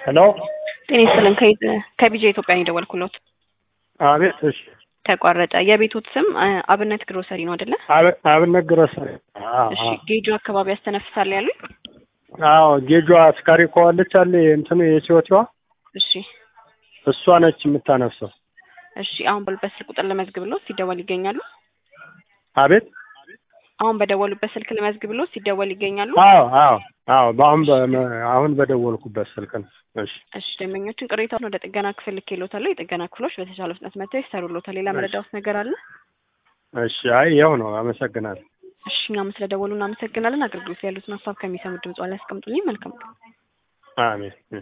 ሄሎ ጤና ይስጥልን ከ- ከቢጃ ኢትዮጵያ ነው የደወልኩሎት። አቤት። እሺ ተቋረጠ። የቤቶት ስም አ- አብነት ግሮሰሪ ነው አይደለ? አብ- አብነት ግሮሰሪ። አዎ እሺ ጌጆ አካባቢ ያስተነፍሳል ያሉኝ? አዎ ጌጇ አስካሪ ከዋለች አለ እንትኑ የሲወቲዋ እሺ እሷ ነች የምታነፍሰው። እሺ አሁን ባሉበት ስልክ ቁጥር ልመዝግብሎት ሲደወል ይገኛሉ? አቤት። አሁን በደወሉበት ስልክ ልመዝግብሎት ሲደወል ይገኛሉ? አዎ አዎ አዎ በአሁን በ- አሁን በደወልኩበት ስልክ ነው። እሺ እሺ ደንበኞችን ቅሬታውን ወደ ጥገና ክፍል ልኬሎታለሁ። የጥገና ክፍሎች በተቻለ ፍጥነት መጥተው ይሰሩሎታል። ሌላ መረዳዎት ነገር አለ? እሺ። አይ ይኸው ነው። አመሰግናለሁ። እሺ እኛም ስለደወሉ እናመሰግናለን። አገልግሎት ላይ ያሉትን ሀሳብ ከሚሰሙት ድምጽ ላይ ያስቀምጡልኝ። መልካም ቀን። አሜን።